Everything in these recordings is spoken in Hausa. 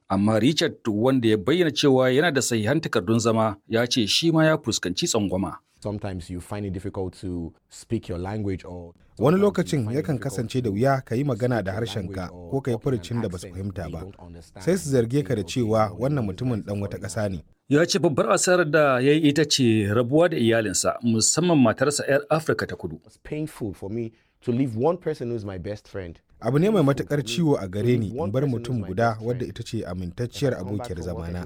Amma Richard wanda ya bayyana cewa yana da sahihan takardun zama ya ce shi ma ya fuskanci tsangwama. Sometimes you find it difficult to speak your language or Wani lokacin yakan kasance da wuya ka yi magana da harshenka ko ka yi furucin da ba su fahimta ba. Sai su zarge ka da cewa wannan mutumin ɗan wata ƙasa ne. Ya ce babbar asarar da ya yi ita ce rabuwa da iyalinsa musamman matarsa 'yar Afirka ta kudu. It's painful for me to leave one person who's my best friend. Abu ne mai matuƙar ciwo a gare ni in bar mutum guda wadda ita ce amintacciyar abokiyar zamana.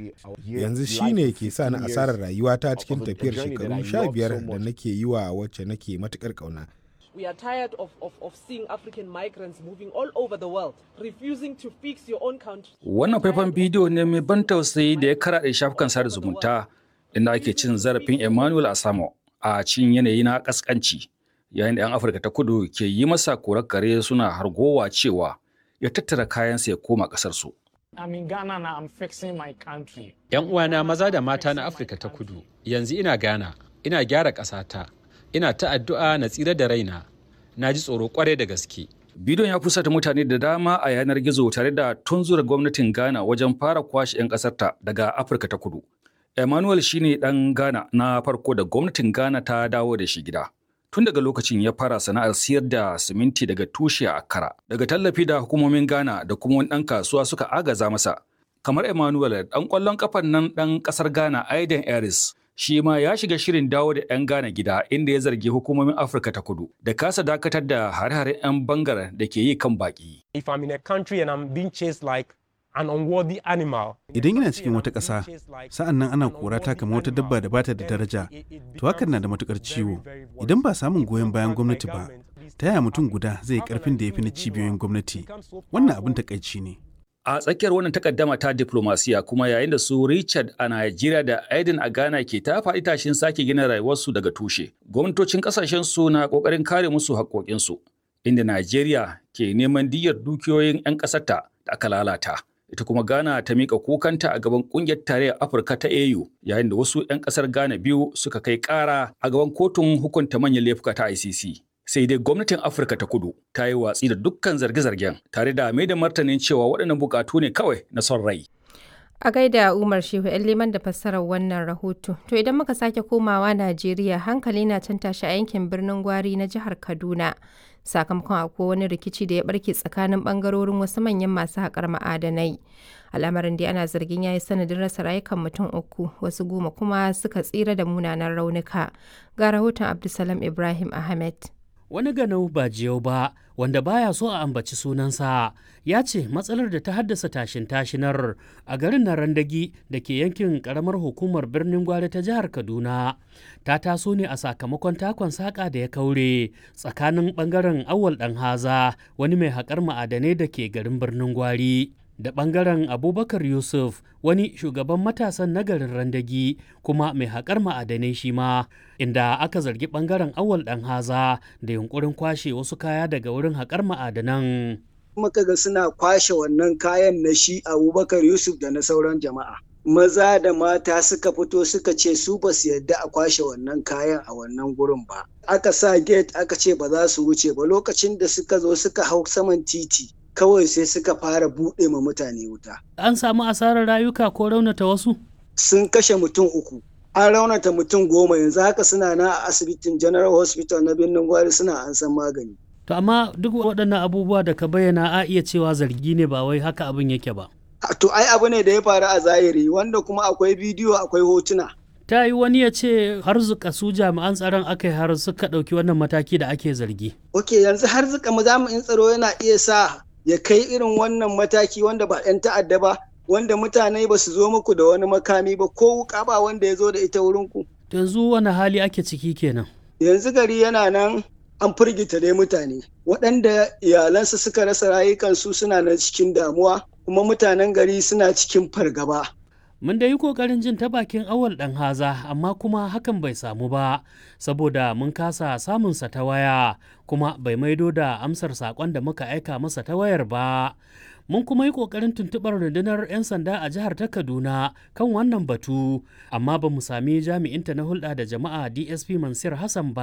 Yanzu shi ne ke sa ni asarar rayuwata cikin tafiyar shekaru sha biyar da nake yi wa wacce nake matuƙar ƙauna. We are tired of, of, of seeing African migrants moving all over the world, refusing to fix your own country. Wannan faifan bidiyo ne mai ban tausayi da ya karaɗe shafukan sada zumunta inda ake cin zarafin Emmanuel Asamo a cikin yanayi na ƙasƙanci. Yayin da 'yan Afirka ta kudu ke yi masa korar kare suna hargowa cewa ya tattara kayansa ya koma ƙasarsu. I'm in Ghana now, I'm fixing my country. 'Yan uwana maza da mata na Afirka ta kudu, yanzu ina Ghana, ina gyara ƙasata, ina ta addu'a na tsira da raina, na ji tsoro kwarai da gaske. Bidiyon ya fusata mutane da dama a yanar gizo tare da tunzura gwamnatin Ghana wajen fara kwashe 'yan ƙasarta daga Afirka ta kudu. Emmanuel shine ɗan Ghana na farko da gwamnatin Ghana ta dawo da shi gida. Tun daga lokacin ya fara sana'ar siyar da siminti daga tushe a Accra. Daga tallafi da hukumomin Ghana da kuma wani ɗan kasuwa suka agaza masa. Kamar Emmanuel ɗan ƙwallon ƙafan nan ɗan ƙasar Ghana Aiden Aris shi ma ya shiga shirin dawo da 'yan Ghana gida inda ya zargi hukumomin Afirka ta kudu da kasa dakatar da hare-haren 'yan bangar da ke yi kan baki. If I'm in a country and I'm being chased like an unworthy animal. Idan ina cikin wata ƙasa, sa'an nan ana kora ta kamar wata dabba da bata da daraja, to hakan na da matukar ciwo. Idan ba samun goyon bayan gwamnati ba, ta yaya mutum guda zai yi ƙarfin da ya fi na cibiyoyin gwamnati? Wannan abin takaici ne. A tsakiyar wannan takaddama ta diplomasiya kuma yayin da su Richard a Najeriya da Aiden a Ghana ke ta faɗi tashin sake gina rayuwarsu daga tushe. Gwamnatocin ƙasashen su na ƙoƙarin kare musu haƙoƙinsu, inda Najeriya ke neman diyyar dukiyoyin 'yan ƙasarta da aka lalata. Ita kuma Ghana ta miƙa kukanta a gaban ƙungiyar tarayyar Afirka ta AU yayin da wasu 'yan ƙasar Ghana biyu suka kai ƙara a gaban kotun hukunta manyan laifuka ta ICC. sai dai gwamnatin afirka ta kudu ta yi watsi da dukkan zarge-zargen tare da mai da martanin cewa waɗannan bukatu ne kawai na son rai A gaida Umar Shehu ‘yan liman da fassarar wannan rahoto. To idan muka sake komawa Najeriya hankali na can tashi a yankin birnin Gwari na jihar Kaduna. Sakamakon akwai wani rikici da ya barke tsakanin bangarorin wasu manyan masu haƙar ma'adanai. Al'amarin dai ana zargin ya yi sanadin rasa rayukan mutum uku, wasu goma kuma suka tsira da munanan raunuka. Ga rahoton Abdulsalam Ibrahim Ahmed. wani ganau ba jiyau ba wanda baya so a ambaci sunansa ya ce matsalar da ta haddasa tashin tashinar a garin na randagi da ke yankin karamar hukumar birnin gwari ta jihar kaduna ta taso ne a sakamakon takon saƙa da ya kaure tsakanin ɓangaren awal ɗan haza wani mai haƙar ma'adanai da ke garin birnin gwari da ɓangaren abubakar yusuf wani shugaban matasan nagarin randagi kuma mai haƙar ma'adanai shi ma inda aka zargi ɓangaren awal ɗan haza da yunkurin kwashe wasu kaya daga wurin haƙar ma'adanan muka ga suna kwashe wannan kayan na shi abubakar yusuf da na sauran jama'a maza da mata suka fito suka ce su ba su yadda a kwashe wannan kayan a wannan gurin ba aka sa gate aka ce ba za su wuce ba lokacin da suka zo suka hau saman titi kawai sai suka fara buɗe ma mutane wuta. An samu asarar rayuka ko raunata wasu? Sun kashe mutum uku. An raunata mutum goma yanzu haka suna na a asibitin General Hospital na birnin Gwari suna an san magani. To amma duk waɗannan abubuwa da ka bayyana a iya cewa zargi ne ba wai haka abin yake ba. To ai abu ne da ya faru a zahiri wanda kuma akwai bidiyo akwai hotuna. ta yi wani ya ce har zuka su jami'an tsaron aka yi har suka ɗauki wannan mataki da ake zargi. Ok yanzu har zuka jami'in tsaro yana iya sa ya kai irin wannan mataki wanda ba 'yan ta'adda ba wanda mutane ba su zo muku da wani makami ba ko wuka ba wanda ya zo da ita wurin ku. Yanzu wani hali ake ciki kenan. Yanzu gari yana nan an firgita dai mutane waɗanda iyalansu suka rasa rayukansu suna nan cikin damuwa kuma mutanen gari suna cikin fargaba. Mun da yi ƙoƙarin jin ta bakin awal ɗan haza amma kuma hakan bai samu ba saboda mun kasa samunsa ta waya kuma bai maido da amsar saƙon da muka aika masa ta wayar ba. Mun kuma yi ƙoƙarin tuntuɓar rundunar 'yan sanda a jihar ta Kaduna kan wannan batu amma ba mu sami jami'inta na hulɗa da jama'a DSP Mansur Hassan ba.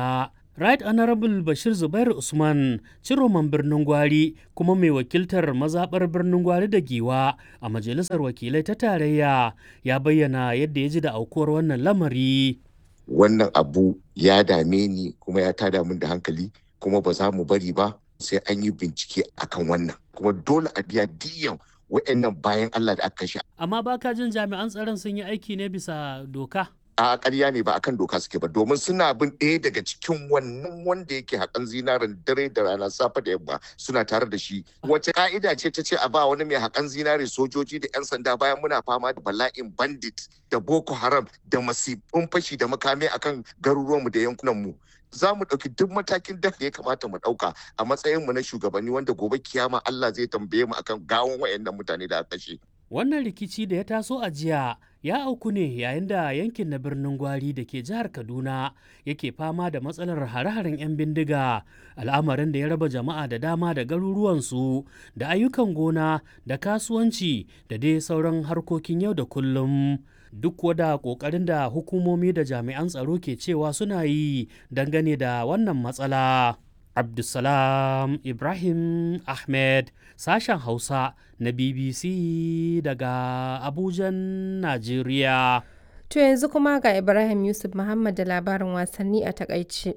Right Honorable Bashir Zubair Usman, ciroman birnin Gwari kuma mai wakiltar mazaɓar birnin Gwari da Giwa a Majalisar Wakilai ta Tarayya ya bayyana yadda ya ji da aukuwar wannan lamari. Wannan abu ya dame ni kuma ya tada min da hankali kuma ba za mu bari ba sai an yi bincike akan wannan kuma dole a biya diyan wa'annan bayan Allah da aka kashe. Amma baka jin jami'an tsaron sun yi aiki ne bisa doka? a ƙarya ne ba akan doka suke ba domin suna bin ɗaya daga cikin wannan wanda yake haƙan zinarin dare da rana safe da yamma suna tare da shi wace ka'ida ce ta ce a ba wani mai haƙan zinare sojoji da 'yan sanda bayan muna fama da bala'in bandit da boko haram da masifin fashi da makami akan garuruwanmu da yankunanmu za mu ɗauki duk matakin da ya kamata mu ɗauka a matsayinmu na shugabanni wanda gobe kiyama Allah zai tambaye mu akan gawon wayannan mutane da aka kashe. Wannan rikici da ya taso a jiya ya auku ne yayin da yankin na birnin Gwari da ke jihar Kaduna yake fama da matsalar hare-haren 'yan bindiga al'amarin da ya raba jama'a da dama da garuruwansu da ayyukan gona da kasuwanci da dai sauran harkokin yau da kullum. Duk wada ƙoƙarin da hukumomi da jami'an tsaro ke cewa suna yi dangane da wannan matsala. Abdulsalam Ibrahim Ahmed sashen Hausa na BBC daga Abujan, Najeriya. To yanzu kuma ga Ibrahim Yusuf Muhammad da labarin wasanni a takaice.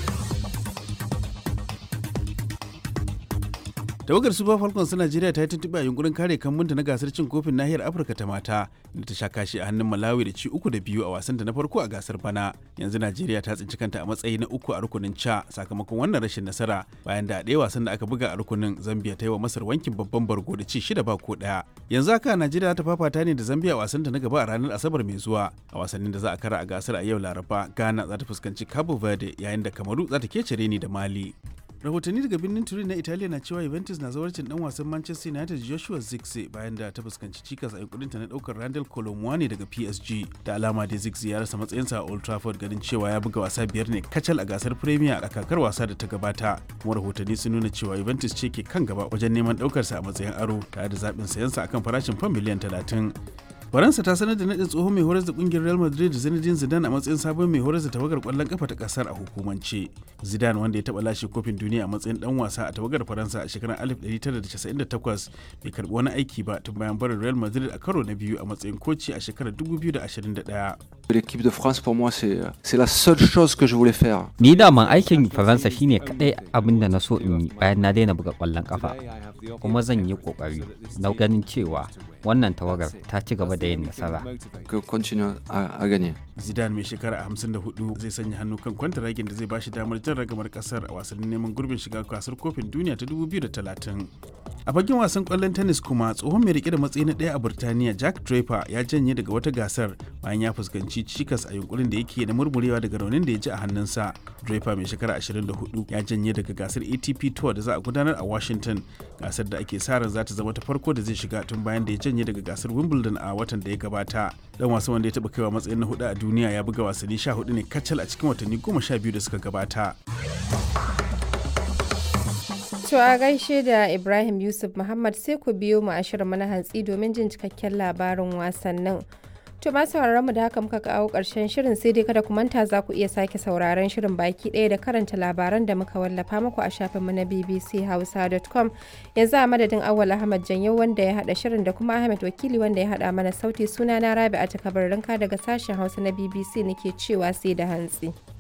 tawagar super falcons ta najeriya ta yi tuntuɓe a yunkurin kare kambunta na gasar cin kofin nahiyar afirka ta mata inda ta sha kashi a hannun malawi da ci uku da biyu a wasanta na farko a gasar bana yanzu najeriya ta tsinci kanta a matsayi na uku a rukunin ca sakamakon wannan rashin nasara bayan da a ɗaya wasan da aka buga a rukunin zambia ta yi wa masar wankin babban bargo da ci shida ba ko ɗaya yanzu haka najeriya ta fafata ne da zambia a wasanta na gaba a ranar asabar mai zuwa a wasannin da za a kara a gasar a yau laraba ghana za ta fuskanci cabo verde yayin da kamaru za ta kece reni da mali rahotanni daga birnin turin na italiya na cewa juventus na zawarcin dan wasan manchester united joshua zirkzee bayan da ta fuskanci cikas a yankurinta na daukar randall colomwani daga psg da alama da zirkzee ya rasa matsayinsa a old trafford ganin cewa ya buga wasa biyar ne kacal a gasar premier a kakar wasa da ta gabata kuma rahotanni sun nuna cewa juventus ce ke kan gaba wajen neman daukarsa a matsayin aro tare da zaɓin sayansa akan farashin fam miliyan talatin faransa ta sanar da nadin tsohon mai horar da kungiyar real madrid zinedine zidane a matsayin sabon mai horar da tawagar kwallon kafa ta kasar a hukumance zidane wanda ya taba lashe kofin duniya a matsayin dan wasa a tawagar faransa a shekarar 1998 bai karbi wani aiki ba tun bayan barin real madrid a karo na biyu a matsayin koci a shekarar 2021 L'équipe de France pour moi c'est c'est la seule chose que je voulais faire. Ni daman aikin Faransa shine kadai abin da na so in yi bayan na daina buga kwallon kafa. Kuma zan yi kokari na ganin cewa wannan tawagar ta ci gaba da yin nasara. Que continue à, à gagner. Zidane mai shekara 54 zai sanya hannu kan kwantaragin da zai bashi damar jan ragamar kasar a wasannin neman gurbin shiga gasar kofin duniya ta 2030. A fagen wasan kwallon tennis kuma tsohon mai rike da matsayi na ɗaya a Burtaniya Jack Draper ya janye daga wata gasar bayan ya fuskanci cikas a yunkurin da yake na murmurewa daga raunin da ya ji a hannunsa. Draper mai shekara 24 ya janye daga gasar ATP Tour da za a gudanar a Washington gasar da ake sa ran za ta zama ta farko da zai shiga tun bayan da ya janye daga gasar Wimbledon a watan da ya gabata. Dan wasan wanda ya taɓa kaiwa matsayin na hudu a duniya ya buga wasanni 14 ne kacal a cikin watanni 12 da suka gabata. To a gaishe da Ibrahim Yusuf Muhammad sai ku biyo mu a shirin na hantsi domin jin cikakken labarin wasannin. To ma sauraron mu da haka muka kawo ƙarshen shirin sai dai kada ku manta za ku iya sake sauraron shirin baki ɗaya da karanta labaran da muka wallafa muku a shafinmu na bbchausa.com yanzu a madadin Awwal Ahmad Janyo wanda ya haɗa shirin da kuma Ahmed Wakili wanda ya haɗa mana sauti suna na Rabi'a Takabarrinka daga sashen Hausa na BBC nake cewa sai da hantsi.